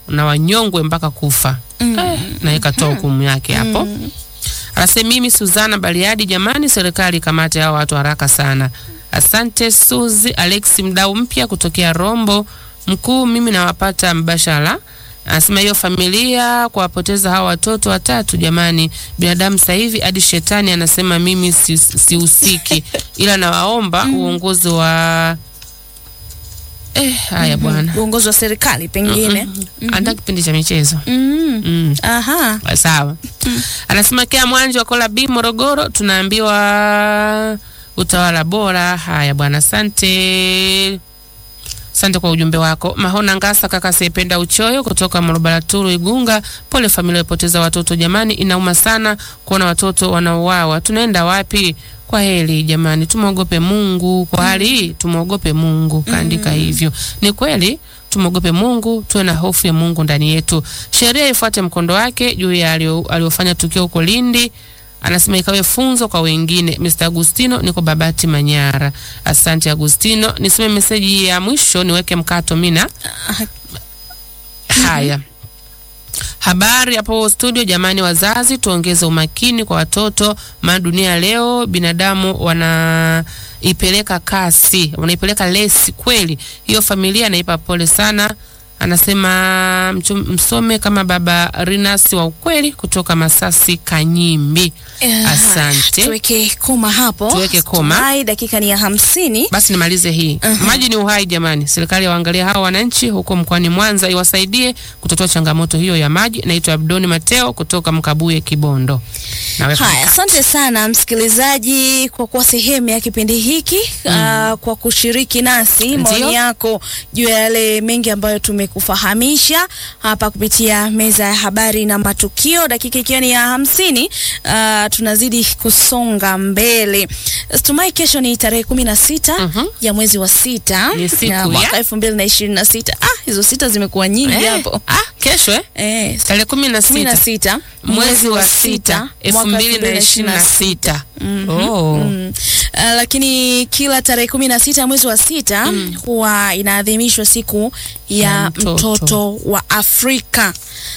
na wanyongwe mpaka kufa. Eh, na ikatoa hukumu yake hapo. Anasema mimi Suzana Bariadi, jamani, serikali kamate hao watu haraka sana. Asante Suzi Alex, mdau mpya kutokea Rombo mkuu, mimi nawapata mbashara. Anasema hiyo familia kuwapoteza hawa watoto watatu, jamani, binadamu sasa hivi hadi shetani anasema mimi si- sihusiki, ila nawaomba uongozi wa eh, haya bwana, uongozi wa serikali pengine. anda kipindi cha michezo Mm. mm. Aha. Sawa. Anasema Kea Mwanje wa Kola B Morogoro, tunaambiwa utawala bora. Haya bwana, asante. Asante kwa ujumbe wako. Mahona Ngasa kaka Sependa Uchoyo kutoka Morobaraturu Igunga. Pole familia iliyopoteza watoto jamani, inauma sana kuona watoto wanauawa. Tunaenda wapi? Kwa heri jamani, tumwogope Mungu. Kwa hali hii tumwogope Mungu, kaandika hivyo. Ni kweli tumwogope Mungu, tuwe na hofu ya Mungu ndani yetu. Sheria ifuate mkondo wake juu ya alio- aliofanya tukio huko Lindi. Anasema ikawe funzo kwa wengine. Mr. Agustino, niko Babati Manyara. Asante Agustino. Nisome meseji ya mwisho niweke mkato mina. Haya. Habari hapo studio, jamani, wazazi tuongeze umakini kwa watoto, maana dunia leo binadamu wanaipeleka kasi, wanaipeleka lesi kweli. Hiyo familia naipa pole sana. Anasema mchum- msome kama baba Rinas wa ukweli kutoka Masasi Kanyimbi. Eh, Asante. Tuweke koma hapo. Tuweke koma. Tumai dakika ni ya hamsini. Basi nimalize hii. Maji ni uhai jamani. Serikali waangalie hawa wananchi huko mkoani Mwanza iwasaidie kutatua changamoto hiyo ya maji. Naitwa Abdoni Mateo kutoka Mkabuye Kibondo. Naweka Haya, asante sana msikilizaji kwa kuwa sehemu ya kipindi hiki ah, kwa kushiriki nasi maoni Ndio. yako juu ya yale mengi ambayo tumekufahamisha hapa kupitia meza ya habari na matukio, dakika ikiwa ni ya hamsini. ah, tunazidi kusonga mbele. Tumai kesho ni tarehe kumi na sita Mhm. ya mwezi wa sita Ni siku ya ya- mwaka elfu mbili na ishirini na sita. Ah, hizo sita zimekuwa nyingi Eh, hapo ah, kesho eh? eh, Tarehe kumi na kumi na sita sita mwezi wa sita elfu mbili na ishirini na sita. Oh. Mm. Uh, lakini kila tarehe kumi na sita mwezi wa sita huwa inaadhimishwa siku ya Ya mtoto. mtoto. wa Afrika.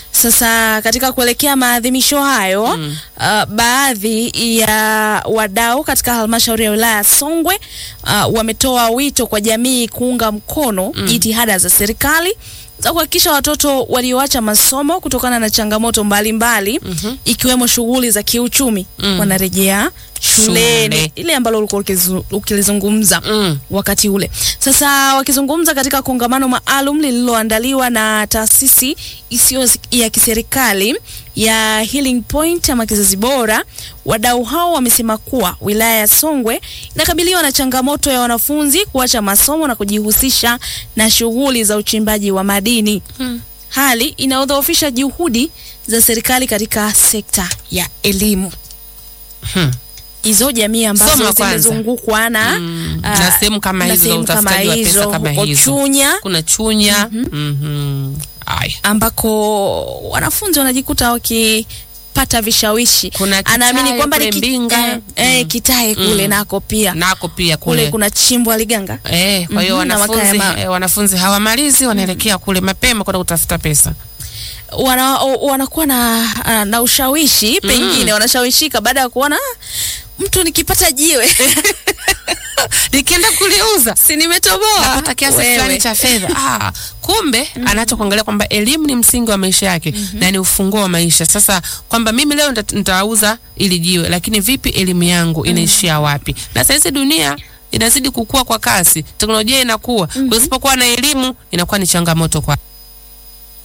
Sasa katika kuelekea maadhimisho hayo uh, baadhi ya wadau katika halmashauri ya wilaya ya Songwe uh, wametoa wito kwa jamii kuunga mkono jitihada za serikali za kuhakikisha watoto walioacha masomo kutokana na changamoto mbalimbali ikiwemo shughuli za kiuchumi wanarejea shuleni, Shule. ile ambalo ulikuwa ukizu- ukilizungumza Mm. wakati ule. Sasa wakizungumza katika kongamano maalum lililoandaliwa na taasisi isiyo ya kiserikali ya Healing Point ama kizazi bora, wadau hao wamesema kuwa wilaya ya Songwe inakabiliwa na changamoto ya wanafunzi kuacha masomo na kujihusisha na shughuli za uchimbaji wa madini hali inayodhoofisha juhudi za serikali katika sekta ya elimu. Hmm. Hizo jamii ambazo Soma kwanza. zimezungukwa na Mm. ah, na sehemu kama na hizo za sehemu kama utafutaji wa pesa hizo, kama huko hizo. Chunya Kuna Chunya. Mhm. Aya. ambako wanafunzi wanajikuta wakipata vishawishi. Kuna Kitae Anaamini kwamba ni kule ki- Mbinga. eh, eh, Kitae kule Mm. nako pia Nako pia kule kule. kuna chimbwa liganga Eh, kwa hiyo Mhm, na wanafunzi Makaya ma- eh, wanafunzi hawamalizi wanaelekea kule mapema kwenda kutafuta pesa. wana, o- wanakuwa na, ah, na ushawishi pengine wanashawishika baada ya kuona "Ah, mtu nikipata jiwe Nikienda kuliuza si nimetoboa napata kiasi Wewe. fulani cha fedha. Ah, kumbe anaacha kuangalia kwamba elimu ni msingi wa maisha yake na ni ufunguo wa maisha. Sasa kwamba mimi leo nita- nitauza ili jiwe, lakini vipi elimu yangu inaishia wapi? Na sasa dunia inazidi kukua kwa kasi, teknolojia inakuwa. Kwa hiyo usipokuwa na elimu inakuwa ni changamoto kwa